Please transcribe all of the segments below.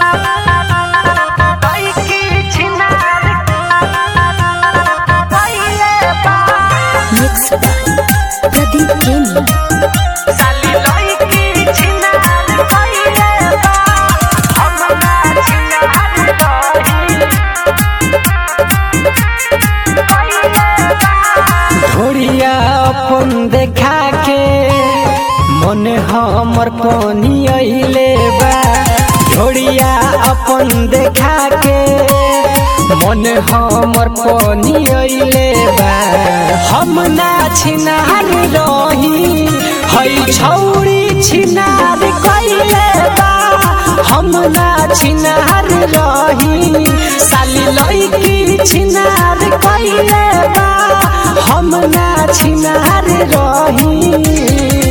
Mixed by Pradeep Jamie. ढोरिया अपन देखा के मन हमर पानी अइले बा ढोरिया अपन देखा के मन हमर पानी अइले बा हम ना छिनार रही हई छौरी छिनार कइले बा हम ना छिनार रही साली लइकी छिनार कइले बा हम ना छिनार रही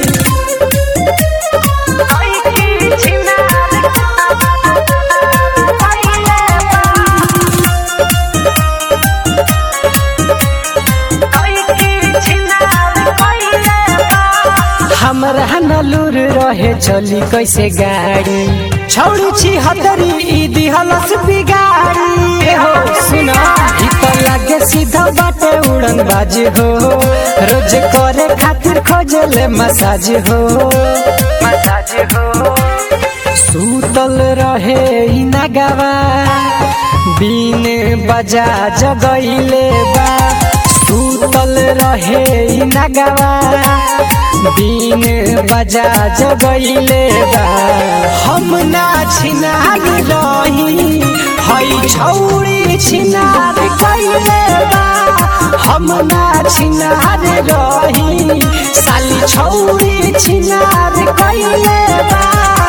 हमरा नलूर रहे चली कैसे गाड़ी छौड़ी छी हतरी ई दिहलस बिगाड़ी ए हो सुन ई त लागे सीधा बाटे उड़न बाज हो रोज करे खातिर खोजले मसाज हो मसाज हो सूतल रहे ई नगवा बीन बजा जगैले बा सूतल रहे ई नगवा बीन बजा जगैले बा हम ना छिनार रही हई छौरी छिनार कैले बा हम ना छिनार रही साली छौरी छिनार कैले बा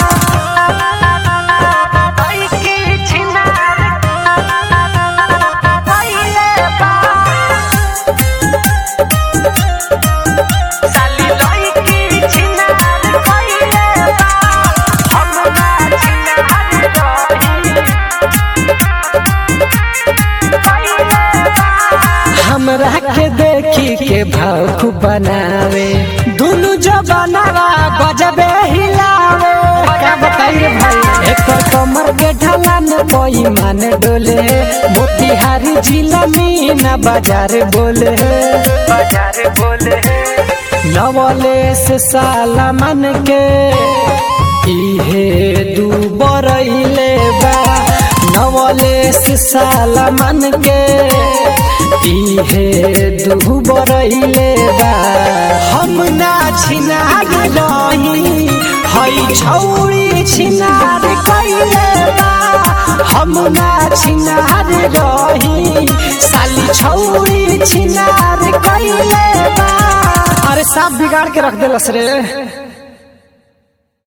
हमरा के देखी के भाव खूब बनावे दुनु जो बनावा गजबे हिलावे क्या बताइए भाई एक कमर के ढलान कोई मान डोले मोतिहारी जिला मीना बाजार बोले बाजार बोले नवले से साला मन के इहे दू बरैले बा नवले से साला मन के इहे दू बरैले बा हम ना छिनार रही हई छौरी छिनार कैले बा हम ना छिनार रही साली छौरी छिनार कैले बा अरे साफ बिगाड़ के रख देलस रे